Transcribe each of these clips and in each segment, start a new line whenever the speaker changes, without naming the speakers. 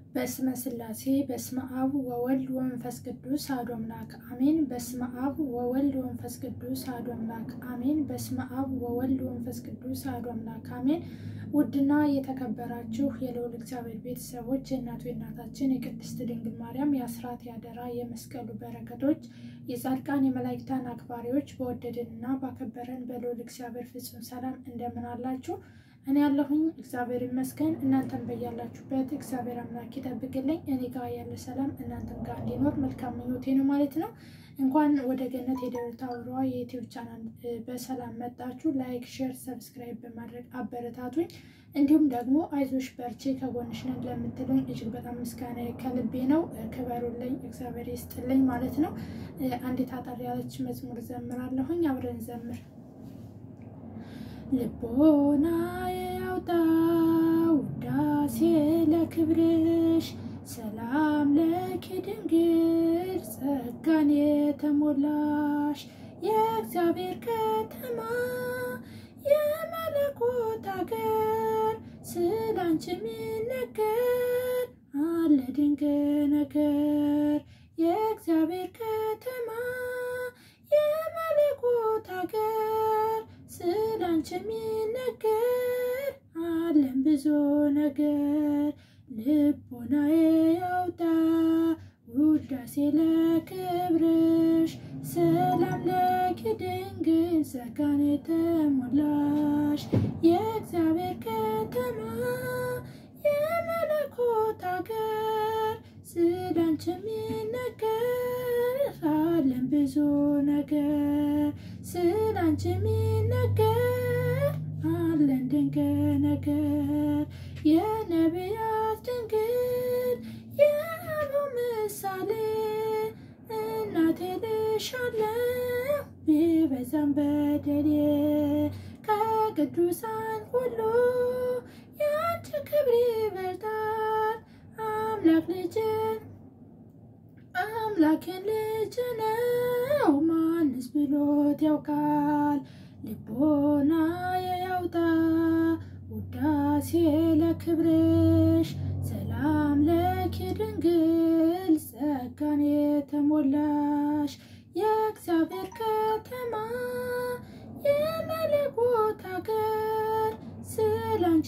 በስመ ሥላሴ በስመ አብ ወወልድ ወመንፈስ ቅዱስ አሐዱ አምላክ አሜን። በስመ አብ ወወልድ ወመንፈስ ቅዱስ አሐዱ አምላክ አሜን። በስመ አብ ወወልድ ወመንፈስ ቅዱስ አሐዱ አምላክ አሜን። ውድና የተከበራችሁ የልዑል እግዚአብሔር ቤተሰቦች የእናቱ የእናታችን የቅድስት ድንግል ማርያም የአስራት ያደራ የመስቀሉ በረከቶች የጻድቃን የመላእክታን አክባሪዎች በወደደንና ባከበረን በልዑል እግዚአብሔር ፍጹም ሰላም እንደምን አላችሁ? እኔ ያለሁኝ እግዚአብሔር ይመስገን። እናንተም በያላችሁበት እግዚአብሔር አምላክ ይጠብቅልኝ። እኔ ጋር ያለ ሰላም እናንተም ጋር እንዲኖር መልካም ምኞቴ ነው ማለት ነው። እንኳን ወደ ገነት የደብረ ታቦሯ የዩቲዩብ ቻናል በሰላም መጣችሁ። ላይክ፣ ሼር፣ ሰብስክራይብ በማድረግ አበረታቱኝ። እንዲሁም ደግሞ አይዞሽ በርቼ ከጎንሽ ነን ለምትሉኝ እጅግ በጣም ምስጋና ከልቤ ነው። ክበሩልኝ፣ እግዚአብሔር ይስጥልኝ ማለት ነው። አንዲት አጠር ያለች መዝሙር ዘምራለሁኝ። አብረን ዘምር ልቦና ያውጣ ውዳሴ ለክብርሽ ሰላም ለኪ ድንግል ጸጋን የተሞላሽ የእግዚአብሔር ከተማ የመለኮት አገር ስላንቺ የሚነገር አለ ድንቅ ነገር የእግዚአብሔር ከተማ የመለኮት አገር ስላንቺ የሚነገር አለን ብዙ ነገር ልቦናዬ ያውጣ ውዳሴ ለክብርሽ ሰላም ለኪ ድንግል ጸጋን የተሞላሽ የእግዚአብሔር ከተማ የመለኮት አገር ስላንቺ የሚነገር አለን ብዙ ነገር ስላንቺ የሚነገር አለን ድንቅ ነገር የነቢያት ድንግል የአበው ምሳሌ እናቴ ልሻለሁ ቢበዛም በደሌ ከቅዱሳን ሁሉ የአንቺ ክብር ይበልጣል አምላክ ልጅን አምላኬን ልጅ ነው ማንስ ብሎት ያውቃል? ልቦና ያውጣ ውዳሴ ለክብርሽ ሰላም ለኪ ድንግል ጸጋን የተሞላሽ የእግዚአብሔር ከተማ የመለኮት አገር ስላንቺ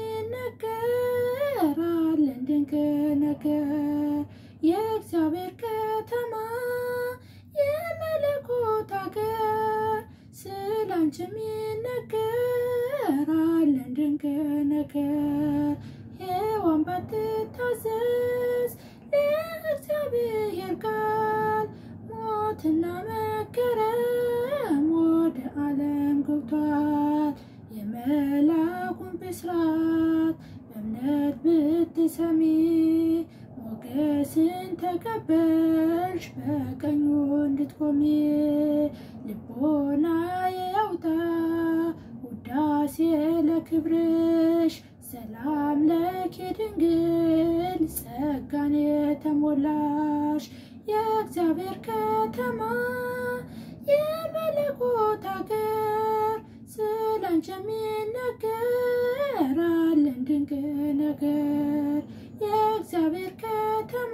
የሚነገር አለን ድንቅ ነገር የእግዚአብሔር ከተማ የመለኮት አገር ስላንቺ የሚነገር አለን ድንቅ ነገር ሔዋን ባትታዘዝ ለእግዚአብሔር ቃል ሞትና መገረም ወደ ዓለም ገብቷል። የመልአኩን ብስራት በእምነት ብትሰሚ ሞገስን ተቀበልሽ በቀኙ እንድትቆሚ ልቦና ያውጣ ውዳሴ ለክብርሽ ሰላም ለኪ ድንግል ጸጋን የተሞላሽ የእግዚአብሔር ከተማ የመለኮት አገር ስላንቺ የሚነገር አለን ድንቅ ነገር የእግዚአብሔር ከተማ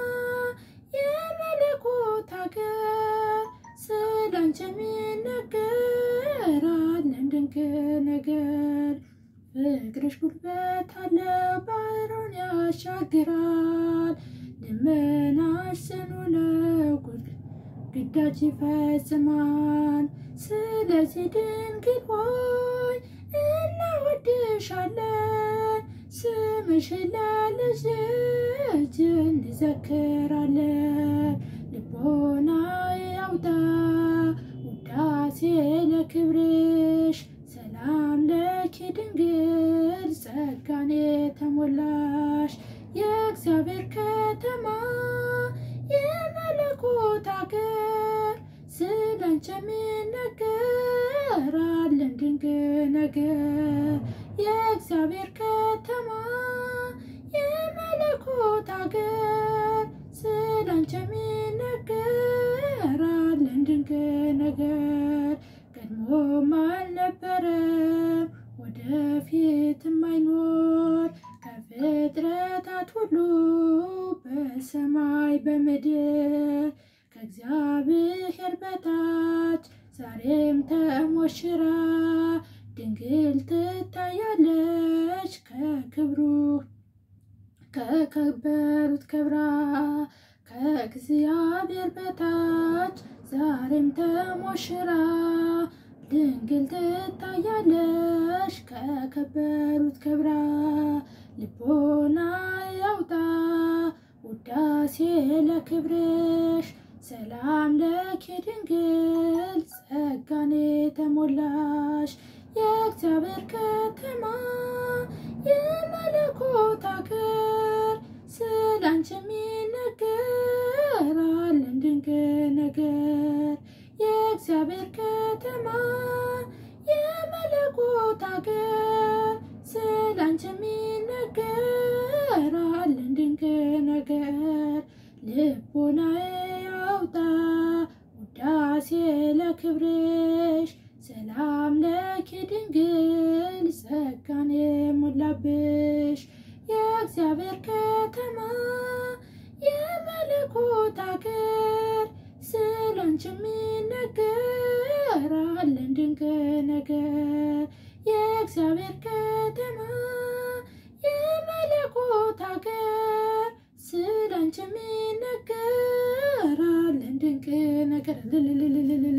የመለኮት አገር ስላንቺ የሚነገር አለን ድንቅ ነገር ፍቅርሽ ጉልበት አለ ባህሩን ያሻግራል ልመናሽ ጽኑ ነው ግዳጅ ይፈጽማል ስለዚህ ድንግል ሆይ እናወድሻለን ስምሽን ለልጅ ልጅ እንዘክራለን ልቦና ያውጣ ውዳሴ ለክብርሽ ሰላም ለኪ ድንግል ጸጋን የተሞላሽ የእግዚአብሔር ከተማ የመለኮት አገር ስላንቺ የሚነገር አለን ድንቅ ነገር የእግዚአብሔር ከተማ የመለኮት አገር ስላንቺ የሚነገር አለን ድንቅ ነገር ቀድሞም አልነበረም ወደፊትም አይኖር ከፍጥረታት ሁሉ በሰማይ በምድር ከእግዚአብሔር በታች ዛሬም ተሞሽራ ድንግል ትታያለች ከክብሩ ከከበሩት ክብራ ከእግዚአብሔር በታች ዛሬም ተሞሽራ ድንግል ትታያለች ከከበሩት ክብራ ልቦና ያውጣ ውዳሴ ለክብርሽ ሰላም ለኪ ድንግል ጸጋኔ ተሞላሽ የእግዚአብሔር ከተማ የመለኮት አገር ስላንቺም ይነገራለን ድንቅ ነገር የእግዚአብሔር ከተማ የመለኮት አገር ስላንቺም ይነገራለን ድንቅ ነገር ልቦናዬ ያውጣ ውዳሴ ለክብርሽ ሰላም ለኪ ድንግል ጸጋን የሞላብሽ የእግዚአብሔር ከተማ የመለኮት አገር ስላንቺም ይነገራለን ድንቅ ነገር የእግዚአብሔር ከተማ የመለኮት አገር ስላንቺም ይነገራለን ድንቅ ነገር